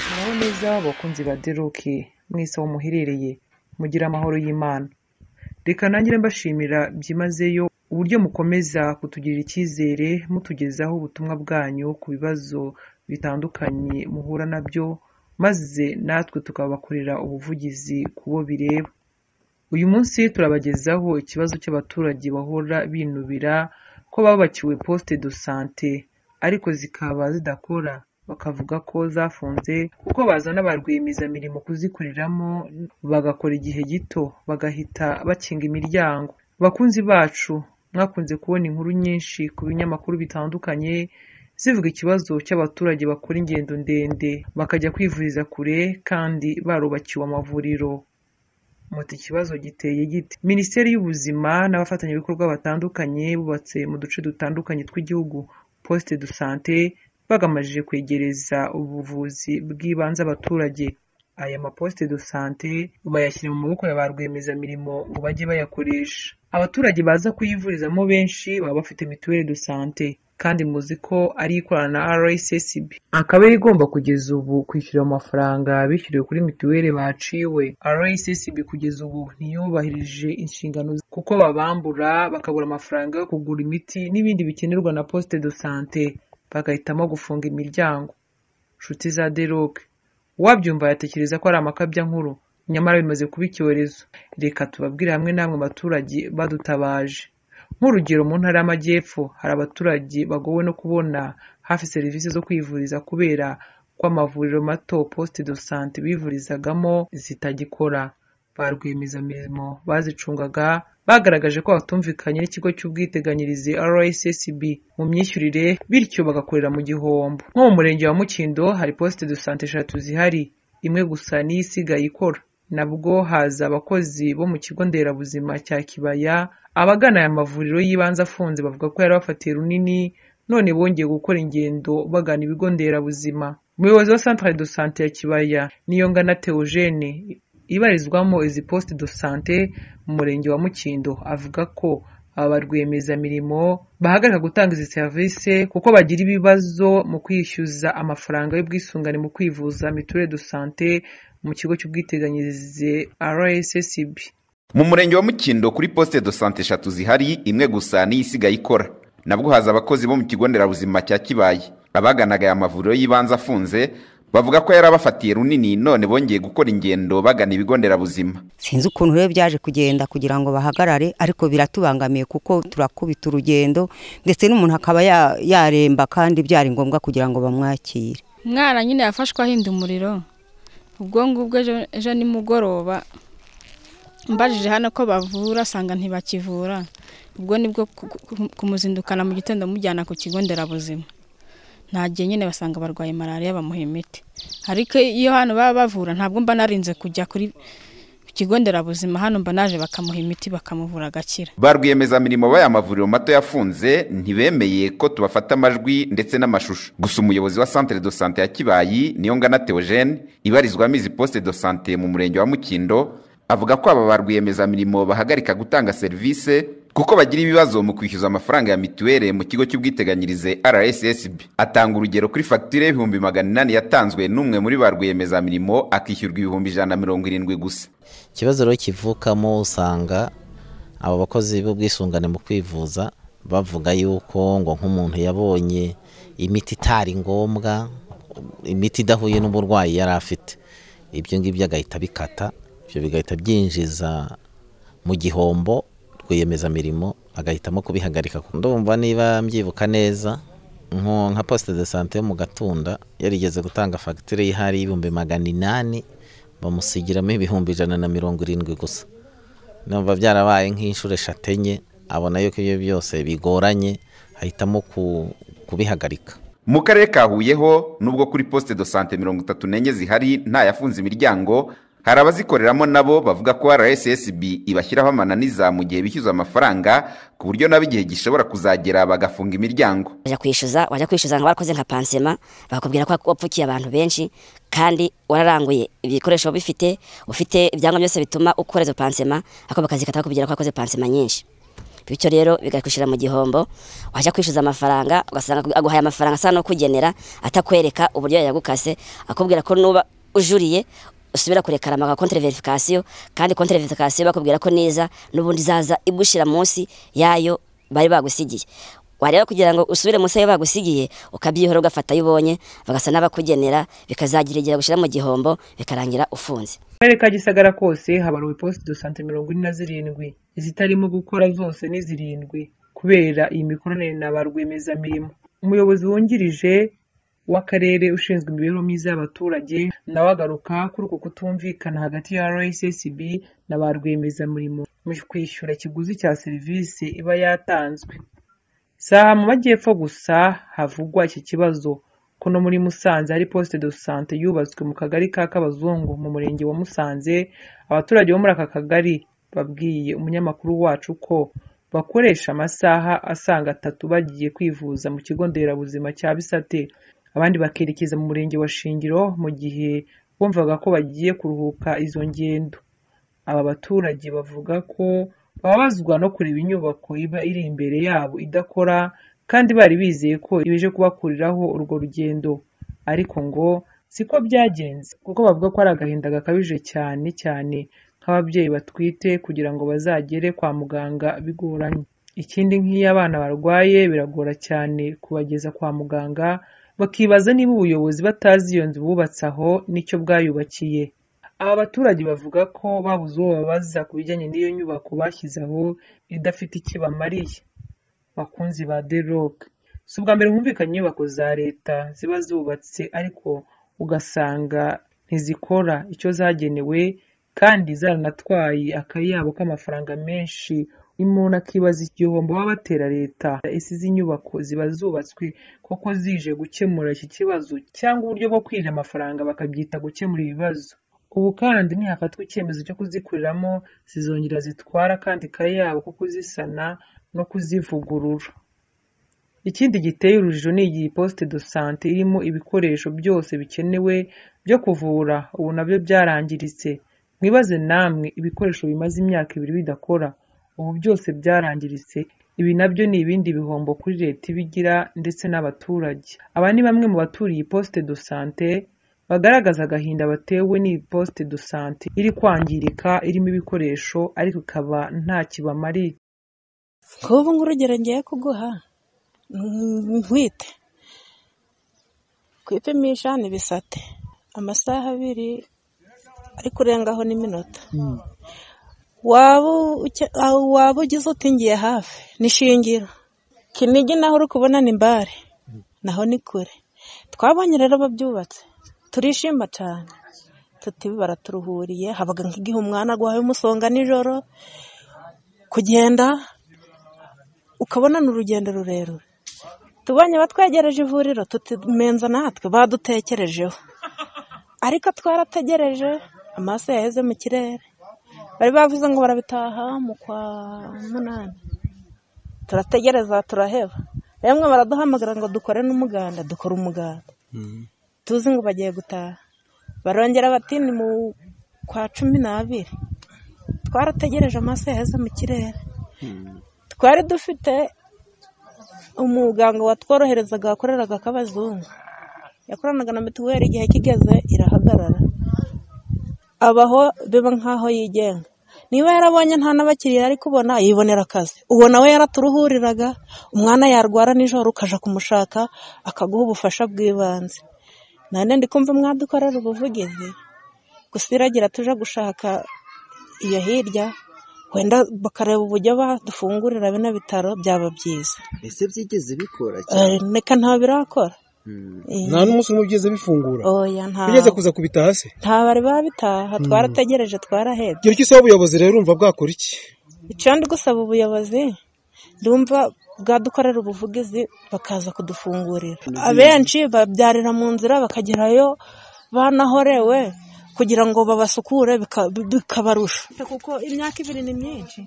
byiza bakunzi ba The Rock mwese aho muherereye mugire amahoro y'Imana reka nanjye mbashimira byimazeyo uburyo mukomeza kutugirira icyizere mutugezaho ubutumwa bwanyu ku bibazo bitandukanye muhura nabyo maze natwe tukabakorera ubuvugizi ku bo bireba uyu munsi turabagezaho ikibazo cy'abaturage bahora binubira ko babakiwe poste de sante ariko zikaba zidakora bakavuga ko zafunze kuko bazana ba rwiyemezamirimo kuzikoreramo bagakora igihe gito bagahita bakinga imiryango bakunzi bacu mwakunze kubona inkuru nyinshi ku binyamakuru bitandukanye zivuga ikibazo cy'abaturage bakora ingendo ndende bakajya kwivuriza kure kandi barubakiwe amavuriro muti ikibazo giteye gite minisiteri y'ubuzima n'abafatanyabikorwa batandukanye bubatse mu duce dutandukanye tw'igihugu poste de sante bagamije kwegereza ubuvuzi bw'ibanze abaturage aya maposte de sante bayashyira mu maboko ya ba rwiyemezamirimo ngo bajye bayakoresha abaturage baza kuyivurizamo benshi baba bafite mituweli de sante kandi muzi ko ari ikorana na RSSB akaba yari igomba kugeza ubu kwishyura amafaranga bishyuriwe kuri mituweli baciwe RSSB kugeza ubu ntiyubahirije inshingano ze kuko babambura bakabura amafaranga yo kugura imiti n'ibindi bikenerwa na poste de sante bagahitamo gufunga imiryango nshuti za The Rock uwabyumva yatekereza ko ari amakabya nkuru nyamara bimaze kuba icyorezo reka tubabwire hamwe namwe abaturage badutabaje nk'urugero mu ntara y'amajyepfo hari abaturage bagowe no kubona hafi serivisi zo kwivuriza kubera ko amavuriro mato poste de sante bivurizagamo zitagikora ba rwiyemezamirimo bazicungaga bagaragaje ko batumvikanye n'ikigo cy'ubwiteganyirize RSSB mu myishyurire bityo bagakorera mu gihombo nko mu murenge wa Mukindo hari poste de sante eshatu zihari imwe gusa niyo isigaye ikora nabwo haza abakozi bo mu kigo nderabuzima cya Kibaya abagana aya mavuriro y'ibanze afunze bavuga ko yarabafatiye runini none bongeye gukora ingendo bagana ibigo nderabuzima umuyobozi wa centre de sante ya Kibaya Niyongana Theogene ibarizwamo izi poste de sante mu murenge wa Mukindo avuga ko aba rwiyemezamirimo bahagarika gutanga izi serivisi kuko bagira ibibazo mu kwishyuza amafaranga y'ubwisungane mu kwivuza mituweli de sante mu kigo cy'ubwiteganyirize RSSB mu murenge wa mukindo kuri poste de sante eshatu zihari imwe gusa niyo isigaye ikora nabwo haza abakozi bo mu kigo nderabuzima cya kibaye abaganaga aya mavuriro y'ibanze afunze bavuga ko yarabafatiye runini none bongeye gukora ingendo bagana ibigo nderabuzima sinzi ukuntu rero byaje kugenda kugira ngo bahagarare ariko biratubangamiye kuko turakubita urugendo ndetse n'umuntu akaba ya- yaremba kandi byari ngombwa kugira ngo bamwakire umwana nyine yafashwe ahinda umuriro ubwo ngubwo ejo- ejo nimugoroba mbajije hano ko bavura asanga ntibakivura ubwo nibwo ku- ku- kumuzindukana mu gitondo mujyana ku kigo nderabuzima nta gihe nyine basanga barwaye malariya bamuha imiti ariko iyo hano baba bavura ntabwo mba narinze kujya kuri ku kigo nderabuzima hano mba naje bakamuha imiti bakamuvura agakira ba rwiyemezamirimo b'aya mavuriro mato yafunze ntibemeye ko tubafata amajwi ndetse n'amashusho gusa umuyobozi wa centre de sante ya kibayi niyongana theogene ibarizwamo izi poste de sante mu murenge wa mukindo avuga ko aba ba rwiyemezamirimo bahagarika gutanga serivisi kuko bagira ibibazo mu kwishyuza amafaranga ya mituweli mu kigo cy'ubwiteganyirize rssb atanga urugero kuri fagitire y'ibihumbi magana inani yatanzwe n'umwe muri ba rwiyemezamirimo akishyurwa ibihumbi ijana na mirongo irindwi gusa ikibazo rero kivukamo usanga abo bakozi b'ubwisungane mu kwivuza bavuga yuko ngo nk'umuntu yabonye imiti itari ngombwa imiti idahuye n'uburwayi yari afite ibyo ngibyo agahita bikata ibyo bigahita byinjiza mu gihombo rwiyemezamirimo agahitamo kubihagarika ndumva niba mbyibuka neza nko nka poste de sante yo mu gatunda yarigeze gutanga fagitire y'ihari y'ibihumbi magana inani bamusigiramo ibihumbi ijana na mirongo irindwi gusa numva byarabaye nk'inshuro eshatu enye abona yuko ibyo byose bigoranye ahitamo ku- kubihagarika mu karere ka Huye ho nubwo kuri poste de sante mirongo itatu n'enye zihari nta yafunze imiryango hari abazikoreramo nabo bavuga ko rssb ibashyiraho amananiza mu gihe bishyuza amafaranga ku buryo nabo igihe gishobora kuzagera bagafunga imiryango wajya kwishyuza wajya kwishyuza ngo warakoze nka pansema bakakubwira ko wapfukiye abantu benshi kandi wararanguye ibikoresho uba bifite ufite ibyangombwa byose bituma ukora izo pansema ariko bakazikata bakubwira ko wakoze pansema nyinshi bityo rero bikakwishyura mu gihombo wajya kwishyuza amafaranga ugasanga aguhaye amafaranga asa no kugenera atakwereka uburyo yayagukase akubwira ko nuba ujuriye usubira kurekara amaga kontere verifikasiyo kandi kontere verifikasiyo bakubwira ko neza n'ubundi izaza igushyira munsi yayo bari bagusigiye wareba kugira ngo usubire munsi yayo bagusigiye ukabyihora ugafata ayo ubonye bagasa n'abakugenera bikazagira igihe gushyira mu gihombo bikarangira ufunze karere ka gisagara kose habaruwe posite do sante mirongo ine na zirindwi izitarimo gukora zose ni zirindwi kubera iyi mikoranire na ba rwiyemezamirimo umuyobozi wungirije w'akarere ushinzwe imibereho myiza y'abaturage nawe agaruka kuri uko kutumvikana hagati ya rssb na ba rwiyemezamirimo mu kwishyura ikiguzi cya serivisi iba yatanzwe si aha mu majyepfo gusa havugwa iki kibazo ko no muri musanze hari poste de sante yubatswe mu kagari ka kabazungu mu murenge wa musanze abaturage bo muri aka kagari babwiye umunyamakuru wacu ko bakoresha amasaha asaga atatu bagiye kwivuza mu kigo nderabuzima cya bisate abandi bakerekeza mu murenge wa shingiro mu gihe bumvaga ko bagiye kuruhuka izo ngendo aba baturage bavuga ko bababazwa no kureba inyubako iba iri imbere yabo idakora kandi bari bizeye ko ibije kubakuriraho urwo rugendo ariko ngo siko byagenze kuko bavuga ko ari agahinda gakabije cyane cyane nk'ababyeyi batwite kugira ngo bazagere kwa muganga bigoranye ikindi nk'iyo abana barwaye biragora cyane kubageza kwa muganga bakibaza niba ubuyobozi batazi iyo nzu bubatse aho n'icyo bwayubakiye aba baturage bavuga ko babuze uwo babaza ku bijyanye n'iyo nyubako bashyize aho idafite icyo ibamariye bakunzi ba The Rock si ubwa mbere humvikanye inyubako za leta ziba zubatse ariko ugasanga ntizikora icyo zagenewe kandi zaranatwaye akayabo k'amafaranga menshi umuntu akibaza igihombo baba batera leta ese izi nyubako ziba zubatswe koko zije gukemura iki kibazo cyangwa uburyo bwo kwirira amafaranga bakabyita gukemura ibibazo ubu kandi ntihafatwa icyemezo cyo kuzikuriramo zizongera zitwara kandi kayabo ko kuzisana no kuzivugurura ikindi giteye urujijo ni iyi poste de sante irimo ibikoresho byose bikenewe byo kuvura ubu nabyo byarangiritse mwibaze namwe ibikoresho bimaze imyaka ibiri bidakora ubu byose byarangiritse ibi nabyo ni ibindi bihombo kuri leta iba igira ndetse n'abaturage aba ni bamwe mu baturiye poste de sante bagaragaza agahinda batewe n'iyi poste de sante iri kwangirika irimo ibikoresho ariko ikaba nta kibamariye nk'ubu nk'urugero ngiye kuguha nkwite kwipimisha ni bisate amasaha abiri ariko urengaho n'iminota waba ugize utingiye hafi nishingiro kinigi naho uri kubona ni mbare naho ni kure twabonye rero babyubatse turishima cyane tuti baraturuhuriye habaga nk'igihe umwana agwaye umusonga nijoro kugenda ukabona ni urugendo rurerure tubonye batwegereje ivuriro tumenza natwe badutekerejeho ariko twarategereje amaso yaheze mu kirere bari bavuze ngo barabitaha mu kwa munani turategereza turaheba yamwe baraduhamagara ngo dukore n'umuganda dukora umuganda tuzi ngo bagiye gutaha barongera bati ni mu kwa cumi n'abiri twarategereje amaso yaheze mu kirere twari dufite umuganga watworoherezaga wakoreraga ak'abazungu yakoranaga na mituweli igihe kigeze irahagarara abaho biba nk'aho yigenga niba yarabonye nta n'abakiriya ari kubona yibonera akazi uwo nawe yaraturuhuriraga umwana yarwara nijoro ukajya kumushaka akaguha ubufasha bw'ibanze nane ndi kumva mwadukorera ubuvugizi gusa iragira tuje gushaka iyo hirya wenda bakareba uburyo badufungurira bino bitaro byaba byiza ese byigeze bikora cyane reka nta birakora nta n'umunsi umwe byigeze bifungura oya nta bigeze kuza kubitaha se nta bari babitaha twarategereje twarahebye igihe cyose ubuyobozi rero urumva bwakora iki icyo ndi gusaba ubuyobozi ndumva bwadukorera ubuvugizi bakaza kudufungurira abenshi babyarira mu nzira bakagerayo banahorewe kugira ngo babasukure bikabarusha kuko imyaka ibiri ni myinshi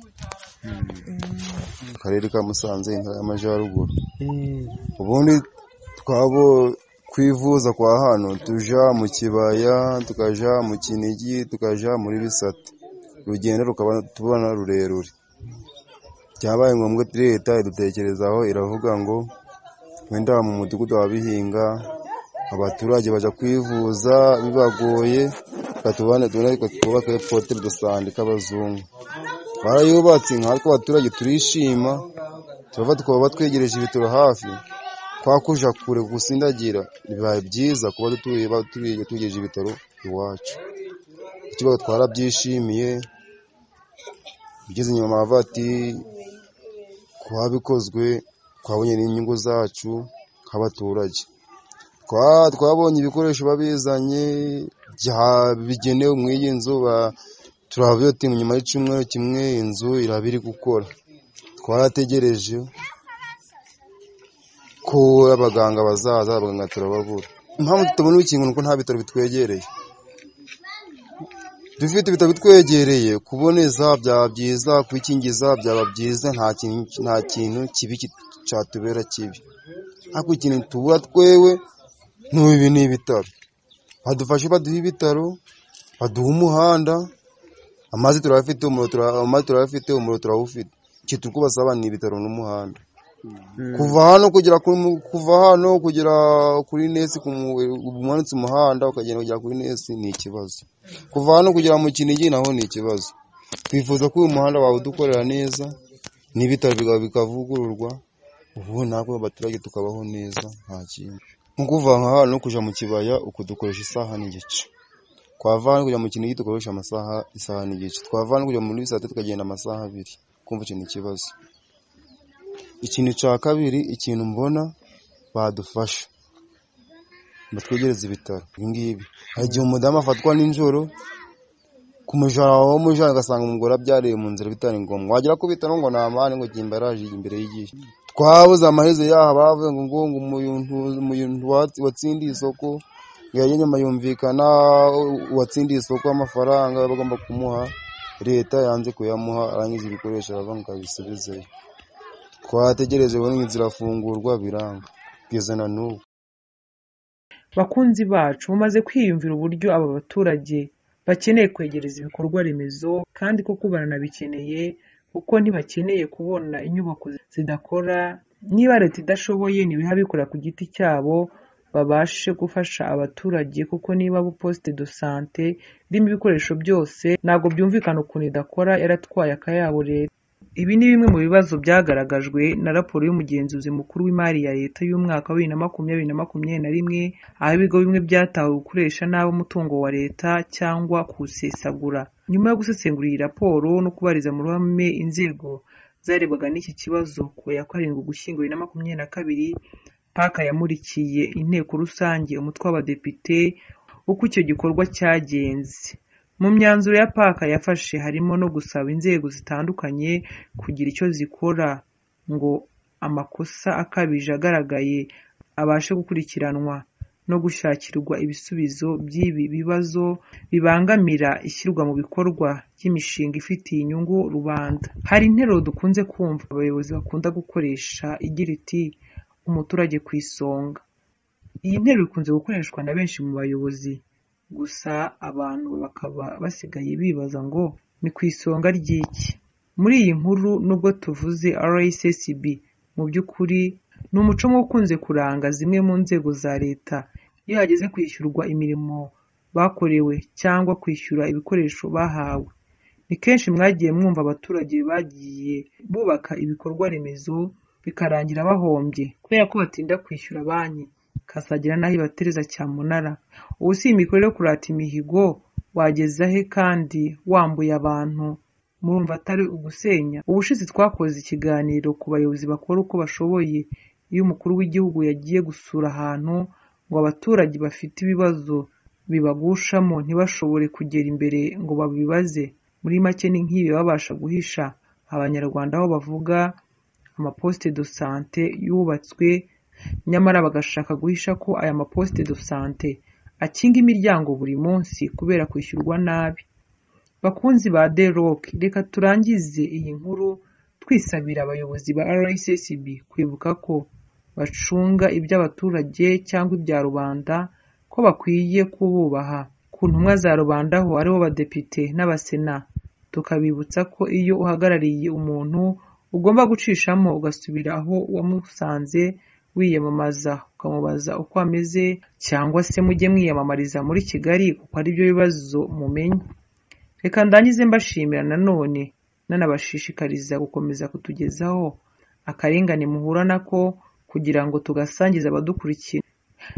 mu karere ka musanze intara y'amajyaruguru ubundi twabo kwivuza kwa hano tuja mu kibaya tukaja mu kinigi tukaja muri bisate urugendo rukaba tubona rurerure byabaye ngombwa leta idutekerezaho iravuga ngo wenda mu mudugudu wa bihinga abaturage bajya kwivuza bibagoye katubane twubaka hoteli dusanga k'abazungu barayubatse inka ariko abaturage turishima turava tukaba batwegereje ibitaro hafi twakuja kure gusindagira bibaye byiza kuba dutuye tugejeje ibitaro iwacu ikibazo twarabyishimiye ugeze inyuma baravuga ati kuba bikozwe twabonye n'inyungu zacu nk'abaturage twabonye ibikoresho babizanye bigenewe muri iyi nzu turabiyotinga nyuma y'icyumweru kimwe inzu iraba iri gukora twarategereje ko abaganga bazaza abaganga turababura impamvu tutabona urukingo ni uko nta bitaro bitwegereye dufite ibitaro bitwegereye kuboneza byaba byiza kwikingiza byaba byiza nta kintu kibi cyatubera kibi ariko ikintu tubura twewe ibi ni ibitaro badufashe baduha ibitaro baduha umuhanda amazi turayafite amazi turayafite umuriro turawufite icyo turi kubasaba ni ibitaro n'umuhanda kuva hano kugera kuva hano kugera kuri nesi umanutse umuhanda ukagenda kugera kuri nesi ni ikibazo kuva hano kugera mu kinigi naho ni ikibazo twifuza ko uyu muhanda wawe udukorera neza n'ibitaro bikavugururwa ubu natwe abaturage tukabaho neza nta kintu nko kuva hano kujya mu kibaya uko dukoresha isaha n'igice twava hano kujya mu kinigi dukoresha amasaha isaha n'igice twava hano kujya muri saa tatu tukagenda amasaha abiri kumva ikintu ikibazo ikintu cya kabiri ikintu mbona badufasha batwegereza ibitaro ibingibi hari igihe umudamu afatwa nijoro ku mujara wo mujara agasanga umugore abyariye mu nzira bitari ngombwa wagera ku bitaro ngo namane ngo jya imbaraje imbere y'igihe twabuze amaherezo yaha bavuze ngo ngo umuntu watsindiye isoko yajya nyuma yumvikana uwatsindiye isoko amafaranga bagomba kumuha leta yanze kuyamuha arangiza ibikoresho aravuga ngo abisubizeyo twategereje buri inzu irafungurwa biranga kugeza na n'ubu bakunzi bacu bamaze kwiyumvira uburyo aba baturage bakeneye kwegereza ibikorwa remezo kandi koko baranabikeneye kuko ntibakeneye kubona inyubako zidakora niba leta idashoboye ntibihabikora ku giti cyabo babashe gufasha abaturage kuko niba posite do sante irimo ibikoresho byose ntabwo byumvikana ukuntu idakora yaratwaye akayabo leta ibi ni bimwe mu bibazo byagaragajwe na raporo y'umugenzuzi mukuru w'imari ya leta y'umwaka wa bibiri na makumyabiri na makumyabiri na rimwe aho ibigo bimwe byatawe gukoresha nabi umutungo wa leta cyangwa kuwusesagura nyuma yo gusesengura iyi raporo no kubariza mu ruhame inzego zarebwaga n'iki kibazo ku ya karindwi ugushyingo bibiri na makumyabiri na kabiri paka yamurikiye inteko rusange umutwe w'abadepite uko icyo gikorwa cyagenze mu myanzuro ya paka yafashe harimo no gusaba inzego zitandukanye kugira icyo zikora ngo amakosa akabije agaragaye abashe gukurikiranwa no gushakirwa ibisubizo by'ibi bibazo bibangamira ishyirwa mu bikorwa ry'imishinga ifitiye inyungu rubanda hari interuro dukunze kumva abayobozi bakunda gukoresha igira iti umuturage ku isonga iyi nteruro ikunze gukoreshwa na benshi mu bayobozi gusa abantu bakaba basigaye bibaza ngo ni ku isonga ry'iki muri iyi nkuru nubwo tuvuze rssb mu by'ukuri ni umuco ukunze kuranga zimwe mu nzego za leta iyo hageze kwishyurwa imirimo bakorewe cyangwa kwishyura ibikoresho bahawe ni kenshi mwagiye mwumva abaturage bagiye bubaka ibikorwa remezo bikarangira bahombye kubera ko batinda kwishyura banki kasagira n'aho ibatereza cyamunara ubu si imikorere yo kurata imihigo wageza he kandi wambuye abantu murumva atari ugusenya ubushize twakoze ikiganiro ku bayobozi bakora uko bashoboye iyo umukuru w'igihugu yagiye gusura ahantu ngo abaturage bafite ibibazo bibagushamo ntibashobore kugera imbere ngo babibaze muri make ni nk'ibi babasha guhisha abanyarwanda aho bavuga amaposite do sante yubatswe nyamara bagashaka guhisha ko aya maposite do sante akinga imiryango buri munsi kubera kwishyurwa nabi bakunzi ba de rock reka turangize iyi nkuru twisabira abayobozi ba rssb kwibuka ko bacunga iby'abaturage cyangwa ibya rubanda ko bakwiye kububaha ku ntumwa za rubanda ho aribo badepite n'abasena tukabibutsa ko iyo uhagarariye umuntu ugomba gucishamo ugasubira aho wamusanze wiyamamaza ukamubaza uko ameze cyangwa se mujye mwiyamamariza muri kigali kuko aribyo bibazo mumenye reka ndangize mbashimira nanone nanabashishikariza gukomeza kutugezaho akarengane muhura nako kugira ngo tugasangize abadukurikira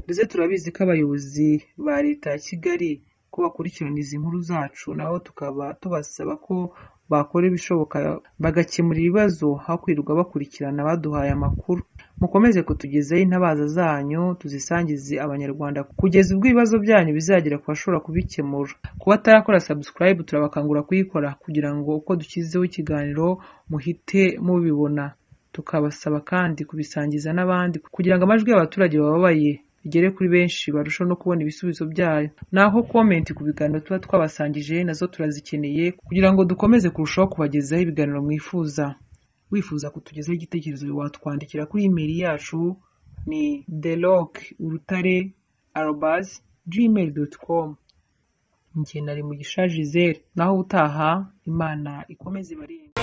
ndetse turabizi ko abayobozi ba leta ya kigali ko bakurikirana izi nkuru zacu nabo tukaba tubasaba ko bakora ibishoboka bagakemura ibibazo aho kwirirwa bakurikirana baduhaye amakuru mukomeze kutugezaho intabaza zanyu tuzisangize abanyarwanda kugeza ubwo ibibazo byanyu bizagera ku bashobora kubikemura ku batarakora subscribe turabakangura kuyikora kugira ngo uko dushyizeho ikiganiro muhite mubibona tukabasaba kandi kubisangiza n'abandi kugira ngo amajwi y'abaturage bababaye bigere kuri benshi barushaho no kubona ibisubizo byayo naho komenti ku biganiro tuba twabasangije nazo turazikeneye kugira ngo dukomeze kurushaho kubagezaho ibiganiro mwifuza wifuza kutugezaho igitekerezo watwandikira kuri imeri yacu ni deloc urutare arobas gmail com njye nari mu gishaje naho utaha imana ikomeze ibarinde